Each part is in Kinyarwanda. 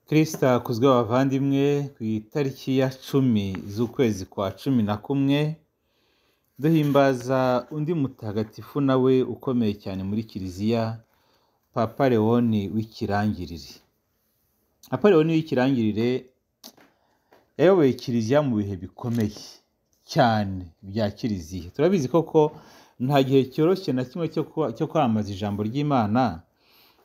Kristo yakuzwe bavandimwe ku itariki ya cumi z'ukwezi kwa cumi na kumwe duhimbaza undi mutagatifu nawe ukomeye cyane muri kiliziya papa lewoni w'ikirangirire papa lewoni w'ikirangirire yayoboye kiliziya mu bihe bikomeye cyane bya kiliziya turabizi koko nta gihe cyoroshye na kimwe cyo kuba- cyo kwamamaza ijambo ry'imana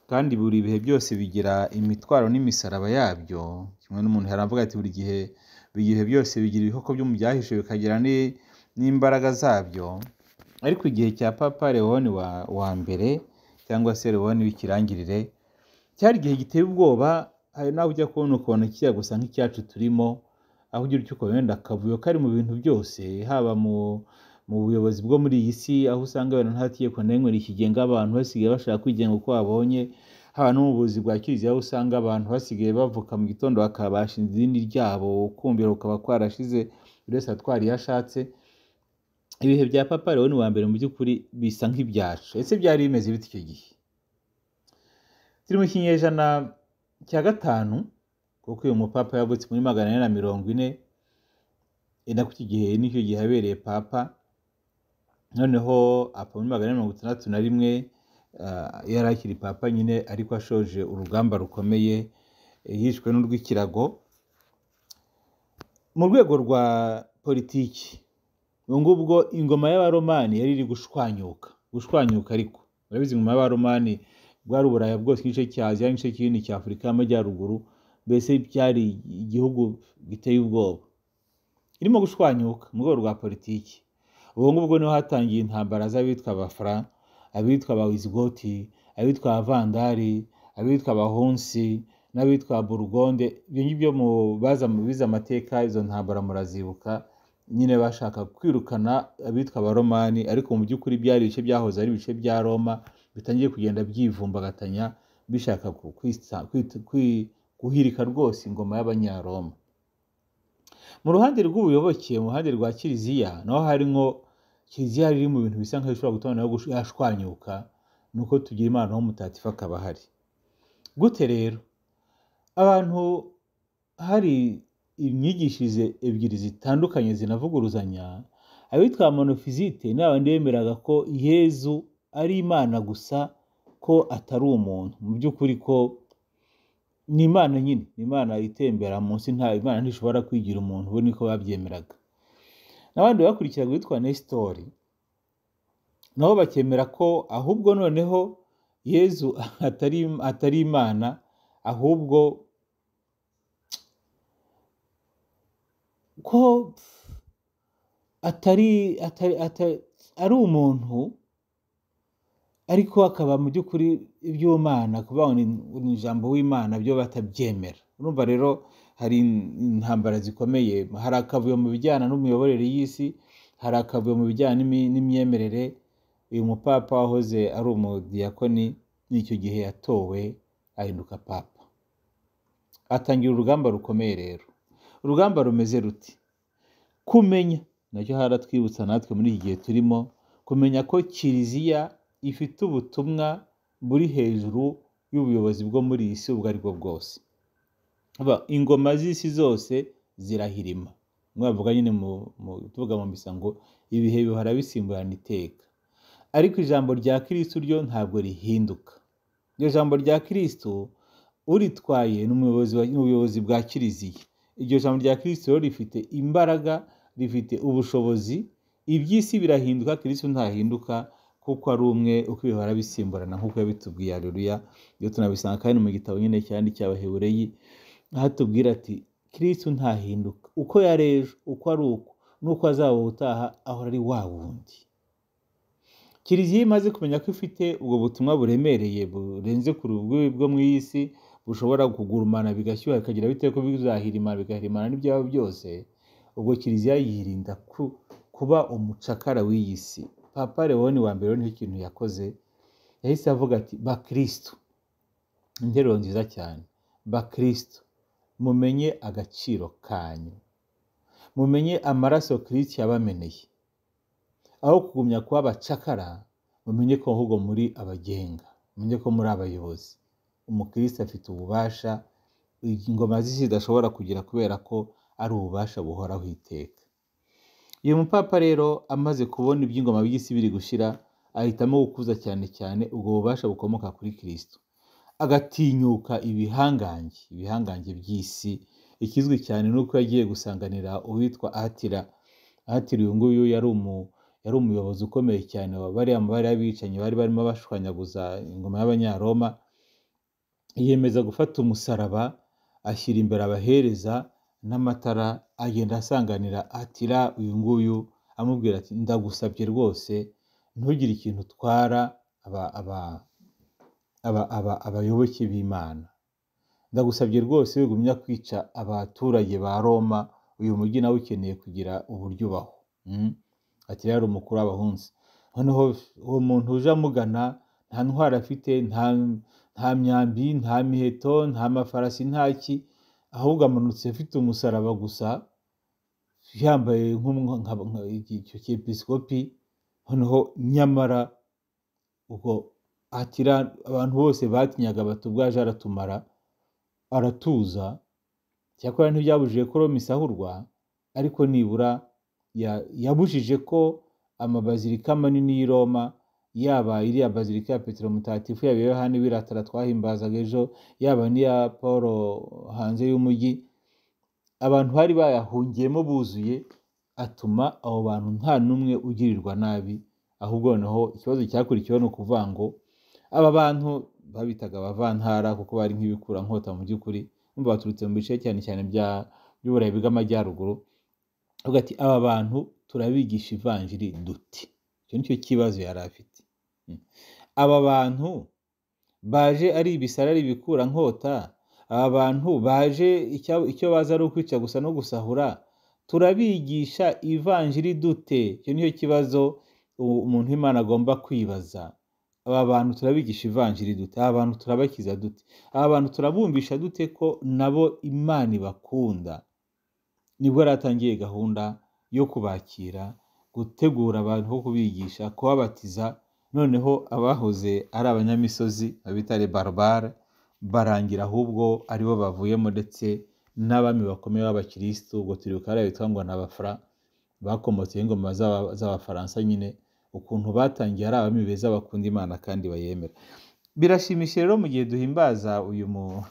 kandi buri bihe byose bigira imitwaro n'imisaraba yabyo kimwe n'umuntu yari avuga ati buri gihe buri gihe byose bigira ibikoko byo mu byahishe bikagira ni- n'imbaraga zabyo ariko igihe cya papa lewoni wa, wa mbere cyangwa se lewoni w'ikirangirire cyari igihe giteye ubwoba hari nawe ujya kubona ukuntu kijya gusa nk'icyacu turimo aho ugira icyo ukora wenda akavuyo kari mu bintu byose haba mu mu buyobozi bwo muri iyi si aho usanga abantu nta tegeko na rimwe rikigenga abantu basigaye bashaka kwigenga uko babonye haba no mu buyobozi bwa kiliziya aho usanga abantu basigaye bavuka mu gitondo bakaba bashinze idini ryabo ukumvira kukaba kwarashize buri wese atwara iyo ashatse ibihe bya papa lewoni wa mbere mu by'ukuri bisa nk'ibyacu ese byari bimeze bite icyo gihe turi mu kinyejana cya gatanu kuko uyu mupapa yavutse muri magana ane na mirongo ine ni nako iki gihe nicyo gihe yabereye papa noneho apa muri magana ane mirongo itandatu na rimwe ah, yari akiri papa nyine ariko ashoje urugamba rukomeye eh, yishwe n'urw'ikirago mu rwego rwa politiki ubu ngubu bwo ingoma y'abaromani yari iri gushwanyuka gushwanyuka ariko urabizi ingoma y'abaromani bwari uburaya bwose igice cya aziya n'igice kinini cya afurika y'amajyaruguru mbese byari igihugu giteye ubwoba irimo gushwanyuka mu rwego rwa politiki ubu ngubu bwo niho hatangiye intambara z'abitwa abafra abitwa abawisigoti abitwa abavandari abitwa abahunsi n'abitwa burugonde ibyo ngibyo mu baza mu bize amateka izo ntambara murazibuka nyine bashaka kwirukana abitwa abaromani ariko mu by'ukuri byari ibice byahoze ari ibice bya roma bitangiye kugenda byivumbagatanya bishaka ku- kwisa- kwit- kwi- guhirika rwose ingoma y'abanyaroma mu ruhande rw'ubuyoboke mu ruhande rwa kiliziya naho hari nko kiliziya yari iri mu bintu bisa nk'aho ishobora gutuma nayo gush- yashwanyuka ni uko tugira imana w'umutatifu akaba ahari gute rero abantu hari imyigishirize ebyiri zitandukanye zinavuguruzanya abitwa monofizite ni abandi bemeraga ko yezu ari imana gusa ko atari umuntu mu by'ukuri ko ni imana nyine ni imana itembera munsi nta imana ntishobora kwigira umuntu we niko babyemeraga n'abandi bakurikiraga witwa nesitori nabo bakemera ko ahubwo noneho yezu atari, atari imana ahubwo ko atari, atari, atari ari umuntu ariko akaba mu by'ukuri iby'umwana kuvuga ngo ni ni ijambo w'imana byo batabyemera urumva rero hari intambara zikomeye hari akavuyo mu bijyana n'imiyoborere y'isi hari akavuyo mu bijyana n'imi- n'imyemerere uyu mupapa wahoze ari umudiyakoni n'icyo gihe yatowe ahinduka papa atangira urugamba rukomeye rero urugamba rumeze ruti kumenya nacyo haratwibutsa natwe muri iki gihe turimo kumenya ko kiliziya ifite ubutumwa buri hejuru y'ubuyobozi bwo muri iyi si ubwo ari bwo bwose Aba, ingoma z'isi zose zirahirima mwavuga nyine mu, mu, tuvuga mu misa ngo ibihe bihora bisimburana iteka ariko ijambo rya kirisitu ryo ntabwo rihinduka iryo jambo rya kirisitu uritwaye ni umuyobozi wa- ni ubuyobozi bwa kiliziya iryo jambo rya kirisitu rero rifite imbaraga rifite ubushobozi iby'isi birahinduka kirisitu ntahinduka kuko ari umwe uko ibihora bisimburana nk'uko yabitubwiye areruya iyo tunabisanga kandi mu gitabo nyine cyandi cy'abahebureyi aho atubwira ati kirisitu ntahinduka uko yari ejo uko ari uko n'uko azaba ubutaha ahora ari wa wundi kiliziya imaze kumenya ko ifite ubwo butumwa buremereye burenze ku rwego bwo mu isi bushobora kugurumana bigashyuha bikagira bite ko bizahirimana bigahirimana n'ibyaba byose ubwo kiliziya yirinda ku- kuba umucakara w'iyi si papa lewoni wa mbere niho ikintu yakoze yahise avuga ati bakristo interuro nziza cyane bakristo mumenye agaciro kanyu mumenye amaraso kristo yabameneye aho kugumya kuba abacakara mumenye ko ahubwo muri abagenga mumenye ko muri abayobozi umukristo afite ububasha ingoma z'isi zidashobora kugira kubera ko ari ububasha buhoraho iteka uyu mupapa rero amaze kubona iby'ingoma by'isi biri gushira ahitamo gukuza cyane cyane ubwo bubasha bukomoka kuri kirisito agatinyuka ibihangange ibihangange by'isi ikizwi cyane ni uko yagiye gusanganira uwitwa atira atira uyu nguyu yari umu yari umuyobozi ukomeye cyane bariya mubare y'abicanyi bari barimo bashwanyaguza ingoma y'abanyaroma yiyemeza gufata umusaraba ashyira imbere abahereza n'amatara agenda asanganira atira uyu nguyu amubwira ati ndagusabye rwose ntugire ikintu utwara abayoboke b'imana ndagusabye rwose wigumya kwica abaturage ba roma uyu mujyi nawe ukeneye kugira uburyo ubaho ati rero umukuru w'abahunzi noneho uwo muntu uje amugana nta ntwaro afite nta myambi nta miheto nta mafarasi nta ki ahubwo amanutse afite umusaraba gusa yambaye nk'icyo cy'episikopi noneho nyamara ubwo atira abantu bose batinyaga batubwaje aratumara aratuza cyakora ntibyabujije ko roma isahurwa ariko nibura yabujije ko amabazilika manini y'i roma yaba iriya bazilika ya petero mutatifu yaba yohani wiratara twahimbazaga ejo yaba n'iya paul hanze y'umujyi abantu bari bayahungiyemo buzuye atuma abo bantu nta n'umwe ugirirwa nabi ahubwo noneho ikibazo cyakurikiyeho ni ukuvuga ngo aba bantu babitaga abavantara kuko bari nk'ibikurankota mu by'ukuri numva baturutse mu bice cyane cyane by'uburayi bw'amajyaruguru avuga ati aba bantu turabigisha ivanjiri duti icyo nicyo kibazo yari afite aba bantu baje ari ibisara ari ibikurankota aba bantu baje icyo baza ari ukwica gusa no gusahura turabigisha ivanjiri dute icyo nicyo kibazo umuntu w'imana agomba kwibaza aba bantu turabigisha ivanjiri dute aba bantu turabakiza dute aba bantu turabumvisha dute ko nabo imana ibakunda nibwo yaratangiye gahunda yo kubakira gutegura abantu bo kubigisha kubabatiza noneho abahoze ari abanyamisozi babita barabara barangira ahubwo aribo bavuyemo ndetse n'abami bakomeye b'abakirisitu ubwo turi bukaba bitwa ngo ni abafra bakomotse ingoma z'abafaransa nyine ukuntu batangiye ari abami beza bakunda imana kandi bayemera birashimisha rero mu gihe duhimbaza uyu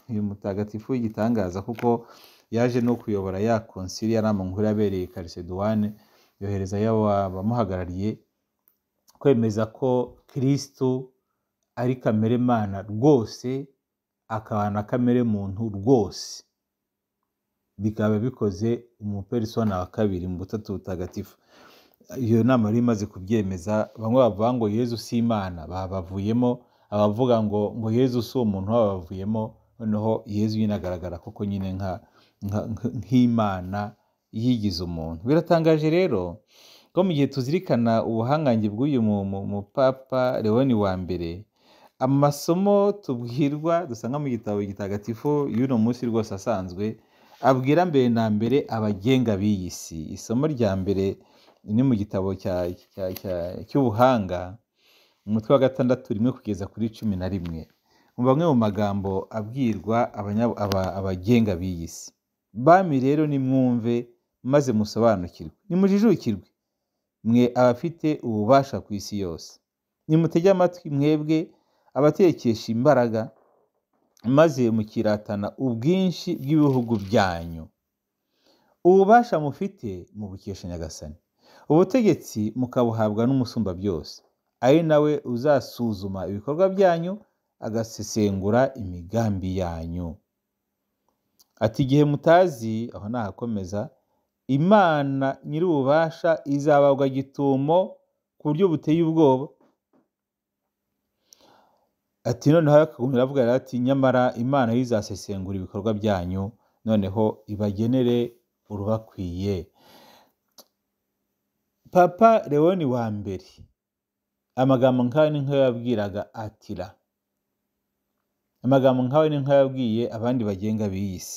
mutagatifu w'igitangaza kuko yaje no kuyobora ya konsili yari nkuru yabereye kariseduwane yohereza abamuhagarariye kwemeza ko kirisitu ari kamere mana rwose akaba na kamere muntu rwose bikaba bikoze umuperisona wa kabiri mu butatu butagatifu iyo nama yari imaze kubyemeza bamwe bavuga ngo yezu si imana babavuyemo abavuga ngo ngo yezu si umuntu babavuyemo noneho yezu nyine agaragara koko nyine nk'imana yigize umuntu biratangaje rero ko mu gihe tuzirikana ubuhangange bw'uyu mupapa leoni wa mbere amasomo tubwirwa dusanga mu gitabo gitagatifu y'uno munsi rwose asanzwe abwira mbere na mbere abagenga b'iyi si isomo rya mbere ni mu gitabo cy'ubuhanga umutwe wa gatandatu rimwe kugeza kuri cumi na rimwe mu bamwe mu magambo abwirwa abagenga b'iyi si bami rero nimwumve maze musobanukirwe nimujijukirwe mwe abafite ububasha ku isi yose nimutege amatwi mwebwe abatekesha imbaraga maze mukiratana ubwinshi bw'ibihugu byanyu ububasha mufite mu bukesha nyagasani ubutegetsi mukabuhabwa n'umusumba byose ari nawe uzasuzuma ibikorwa byanyu agasesengura imigambi yanyu ati igihe mutazi aho nahakomeza imana nyir'ububasha izabagwa gitumo ku buryo buteye ubwoba ati noneho akagumira avuga ati nyamara imana izasesengura ibikorwa byanyu noneho ibagenere urubakwiye papa leoni wa mbere amagambo nkawe ni nkayo yabwiraga atira amagambo nkawe ni nkayo yabwiye abandi bagenga b'iyi si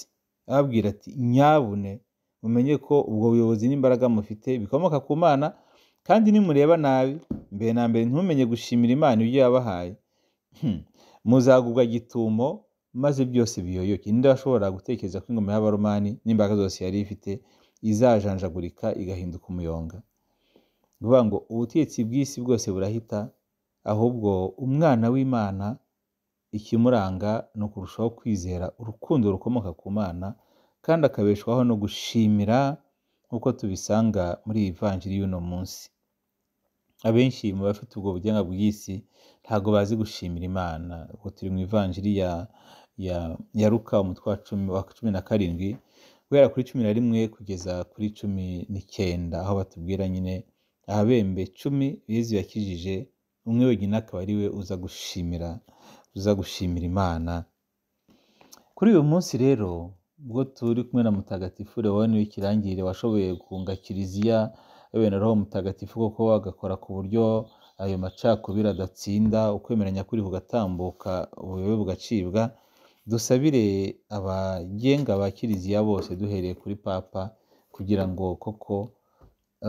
ababwira ati nyabune mumenye ko ubwo buyobozi n'imbaraga mufite bikomoka ku mana kandi nimureba nabi mbere na mbere ntimumenye gushimira imana ibyo yabahaye muzagubwa gitumo maze byose biyoyoke ninde washobora gutekereza ko ingoma y'abaromani n'imbaraga zose yari ifite izajanjagurika igahinduka umuyonga ni ukuvuga ngo ubutegetsi bw'isi bwose burahita ahubwo umwana w'imana ikimuranga ni ukurushaho kwizera urukundo rukomoka ku mana kandi akabeshwaho no gushimira nk'uko tubisanga muri iyi vanjiri y'uno munsi abenshi mu bafite ubwo bugenga bw'isi ntabwo bazi gushimira imana ubwo turi mu ivanjiri ya ya ya ruka umutwe wa cumi na karindwi guhera kuri cumi na rimwe kugeza kuri cumi n'icyenda aho batubwira nyine abembe cumi yezu yakijije umwe wenyine akaba ari we uza gushimira uza gushimira imana kuri uyu munsi rero ubwo turi kumwe na mutagatifu leoni w'ikirangirire washoboye guhunga kiliziya bene roho mutagatifu koko agakora ku buryo ayo macakubiri adatsinda ukwemeranya kuri kugatambuka ubuyobe bugacibwa dusabire abagenga ba kiliziya bose duhereye kuri papa kugira ngo koko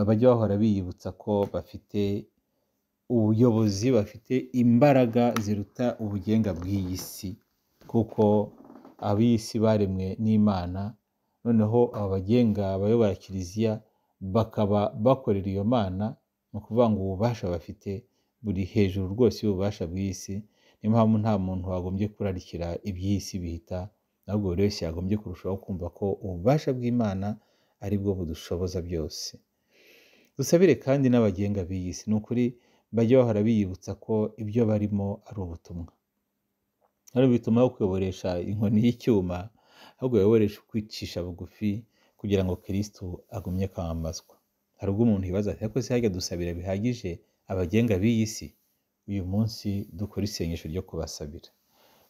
bajye bahora biyibutsa ko bafite ubuyobozi bafite imbaraga ziruta ubugenga bw'iyi si kuko ab'isi baremwe n'imana noneho aba bagenga abayobora kiliziya bakaba bakorera iyo mana ni ukuvuga ngo ububasha bafite buri hejuru rwose y'ububasha bw'isi niyo mpamvu nta muntu wagombye kurarikira iby'isi bihita ahubwo buri wese yagombye kurushaho kumva ko ububasha bw'imana ari bwo budushoboza byose dusabire kandi n'abagenga b'iyi si ni ukuri bajya bahora biyibutsa ko ibyo barimo ari ubutumwa ari bituma aho kuyoboresha inkoni y'icyuma ahubwo yoboresha ukwicisha bugufi kugira ngo kirisitu agumye kwamamazwa hari ubwo umuntu yibaza ati ariko se hajya dusabira bihagije abagenga b'iyi si uyu munsi dukora isengesho ryo kubasabira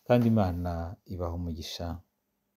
kandi imana ibaha umugisha